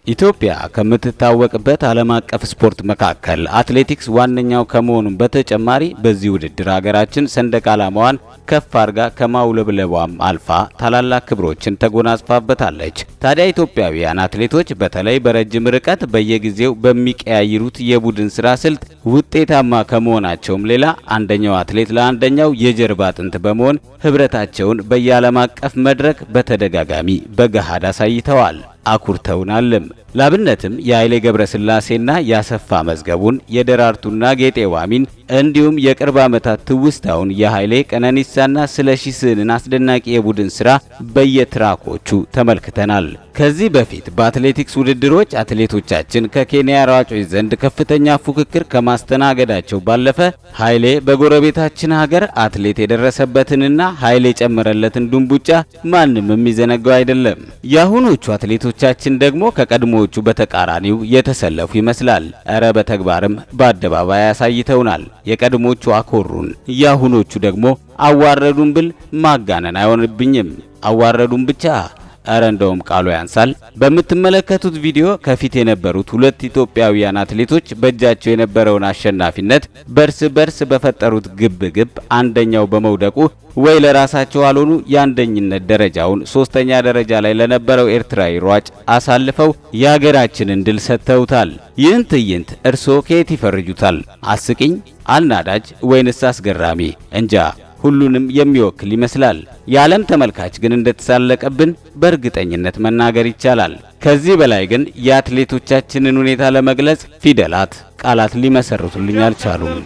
ኢትዮጵያ ከምትታወቅበት ዓለም አቀፍ ስፖርት መካከል አትሌቲክስ ዋነኛው ከመሆኑም በተጨማሪ በዚህ ውድድር ሀገራችን ሰንደቅ ዓላማዋን ከፍ አድርጋ ከማውለብለቧም አልፋ ታላላቅ ክብሮችን ተጎናጽፋበታለች። ታዲያ ኢትዮጵያውያን አትሌቶች በተለይ በረጅም ርቀት በየጊዜው በሚቀያይሩት የቡድን ስራ ስልት ውጤታማ ከመሆናቸውም ሌላ አንደኛው አትሌት ለአንደኛው የጀርባ አጥንት በመሆን ህብረታቸውን በየዓለም አቀፍ መድረክ በተደጋጋሚ በገሃድ አሳይተዋል። አኩርተውናልም። ላብነትም የኃይሌ ገብረስላሴና ያሰፋ መዝገቡን የደራርቱና ጌጤ ዋሚን እንዲሁም የቅርብ ዓመታት ትውስታውን የኃይሌ ቀነኒሳና ስለሺ ስህንን አስደናቂ የቡድን ስራ በየትራኮቹ ተመልክተናል። ከዚህ በፊት በአትሌቲክስ ውድድሮች አትሌቶቻችን ከኬንያ ሯጮች ዘንድ ከፍተኛ ፉክክር ከማስተናገዳቸው ባለፈ ኃይሌ በጎረቤታችን ሀገር አትሌት የደረሰበትንና ኃይሌ የጨመረለትን ዱንቡጫ ማንም የሚዘነጋው አይደለም። የአሁኖቹ አትሌቶቻችን ደግሞ ከቀድሞዎቹ በተቃራኒው የተሰለፉ ይመስላል። እረ በተግባርም በአደባባይ አሳይተውናል። የቀድሞቹ አኮሩን፣ የአሁኖቹ ደግሞ አዋረዱን ብል ማጋነን አይሆንብኝም። አዋረዱን ብቻ እረ እንደውም ቃሉ ያንሳል። በምትመለከቱት ቪዲዮ ከፊት የነበሩት ሁለት ኢትዮጵያውያን አትሌቶች በእጃቸው የነበረውን አሸናፊነት በርስ በርስ በፈጠሩት ግብ ግብ አንደኛው በመውደቁ ወይ ለራሳቸው አልሆኑ የአንደኝነት ደረጃውን ሶስተኛ ደረጃ ላይ ለነበረው ኤርትራዊ ሯጭ አሳልፈው የሀገራችንን ድል ሰጥተውታል። ይህን ትዕይንት እርስዎ ከየት ይፈርጁታል? አስቂኝ፣ አልናዳጅ ወይንስ አስገራሚ? እንጃ ሁሉንም የሚወክል ይመስላል። የዓለም ተመልካች ግን እንደተሳለቀብን በእርግጠኝነት መናገር ይቻላል። ከዚህ በላይ ግን የአትሌቶቻችንን ሁኔታ ለመግለጽ ፊደላት፣ ቃላት ሊመሰርቱልኝ አልቻሉም።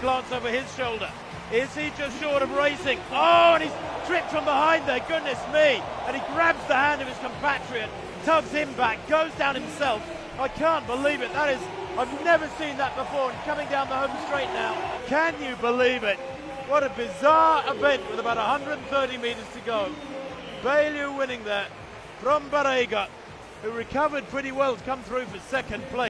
Is he just short of racing? Oh, and he's tripped from behind there, goodness me. And he grabs the hand of his compatriot, tugs him back, goes down himself. I can't believe it. That is, I've never seen that before. And coming down the home straight now. Can you believe it? What a bizarre event with about 130 metres to go. Bailey winning there from Barega, who recovered pretty well to come through for second place.